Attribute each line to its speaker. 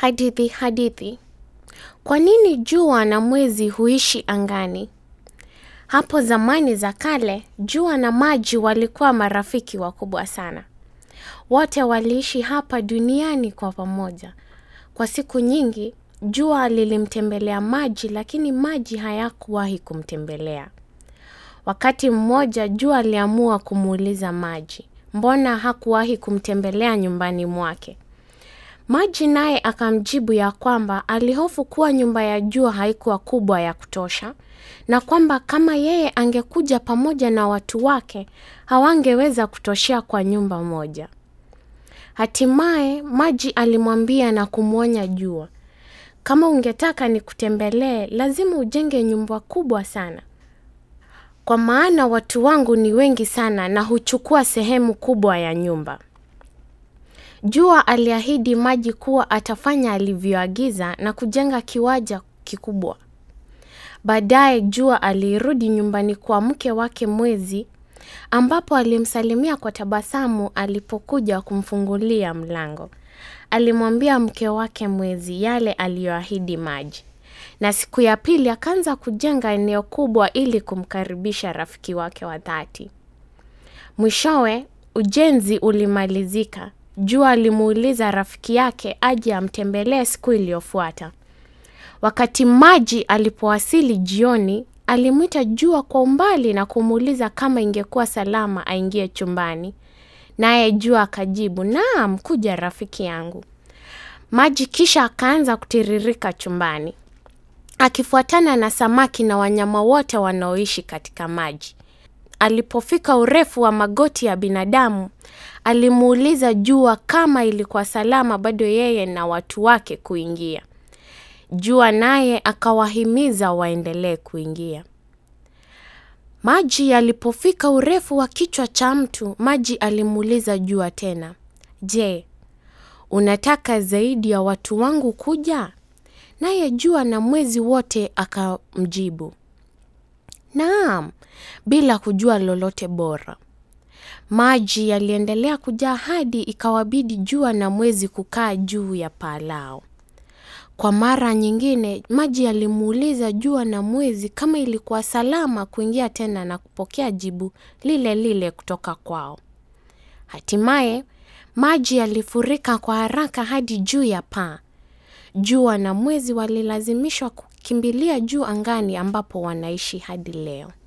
Speaker 1: Hadithi hadithi. Kwa nini jua na mwezi huishi angani? Hapo zamani za kale, jua na maji walikuwa marafiki wakubwa sana. Wote waliishi hapa duniani kwa pamoja. Kwa siku nyingi, jua lilimtembelea maji lakini maji hayakuwahi kumtembelea. Wakati mmoja, jua aliamua kumuuliza maji. Mbona hakuwahi kumtembelea nyumbani mwake? Maji naye akamjibu ya kwamba alihofu kuwa nyumba ya jua haikuwa kubwa ya kutosha na kwamba kama yeye angekuja pamoja na watu wake hawangeweza kutoshea kwa nyumba moja. Hatimaye maji alimwambia na kumwonya jua, kama ungetaka nikutembelee, lazima ujenge nyumba kubwa sana, kwa maana watu wangu ni wengi sana na huchukua sehemu kubwa ya nyumba. Jua aliahidi maji kuwa atafanya alivyoagiza na kujenga kiwanja kikubwa. Baadaye jua alirudi nyumbani kwa mke wake Mwezi, ambapo alimsalimia kwa tabasamu alipokuja kumfungulia mlango. Alimwambia mke wake Mwezi yale aliyoahidi maji, na siku ya pili akaanza kujenga eneo kubwa ili kumkaribisha rafiki wake wa dhati. Mwishowe ujenzi ulimalizika. Jua alimuuliza rafiki yake aje amtembelee siku iliyofuata. Wakati maji alipowasili jioni, alimwita jua kwa umbali na kumuuliza kama ingekuwa salama aingie chumbani. Naye jua akajibu, naam, kuja rafiki yangu. Maji kisha akaanza kutiririka chumbani, akifuatana na samaki na wanyama wote wanaoishi katika maji. Alipofika urefu wa magoti ya binadamu, alimuuliza jua kama ilikuwa salama bado yeye na watu wake kuingia. Jua naye akawahimiza waendelee kuingia. Maji yalipofika urefu wa kichwa cha mtu, maji alimuuliza jua tena, je, unataka zaidi ya watu wangu kuja? Naye jua na mwezi wote akamjibu, naam, bila kujua lolote bora. Maji yaliendelea kujaa hadi ikawabidi jua na mwezi kukaa juu ya paa lao. Kwa mara nyingine, maji yalimuuliza jua na mwezi kama ilikuwa salama kuingia tena na kupokea jibu lile lile kutoka kwao. Hatimaye, maji yalifurika kwa haraka hadi juu ya paa. Jua na mwezi walilazimishwa kukimbilia juu angani ambapo wanaishi hadi leo.